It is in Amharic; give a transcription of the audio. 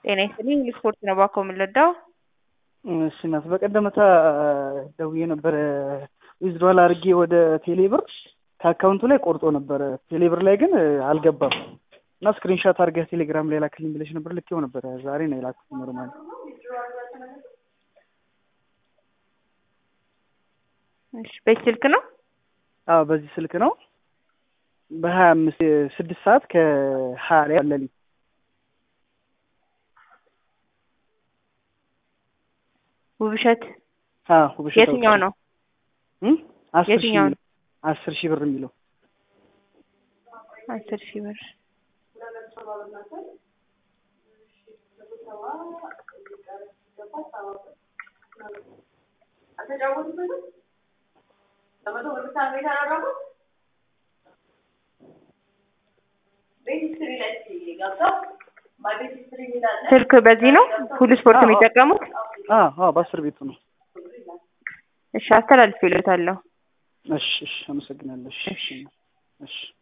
ጤና ይስጥልኝ ስፖርት ነው ባኮ የምንለዳው እሺ እናት በቀደመታ ደውዬ ነበረ ዊዝድሮዋል አድርጌ ወደ ቴሌብር ከአካውንቱ ላይ ቆርጦ ነበረ ቴሌብር ላይ ግን አልገባም እና ስክሪንሻት አድርገህ ቴሌግራም ላይ ላክልኝ ብለሽ ነበር ልኬው ነበረ ዛሬ ነው የላኩት ኖርማል እሺ በዚህ ስልክ ነው አዎ በዚህ ስልክ ነው በሀያ አምስት ስድስት ሰዓት ከሀያ ላይ አለልኝ ውብሸት አዎ ውብሸት የትኛው ነው እም አስር ሺህ የትኛው ነው? አስር ሺህ ብር የሚለው አስር ሺህ ብር ስልክ በዚህ ነው ሁሉ ስፖርት አዎ። የሚጠቀሙት አዎ አዎ በአስር ቤቱ ነው እሺ አስተላልፍ ይሉታለሁ እሺ እሺ አመሰግናለሁ እሺ እሺ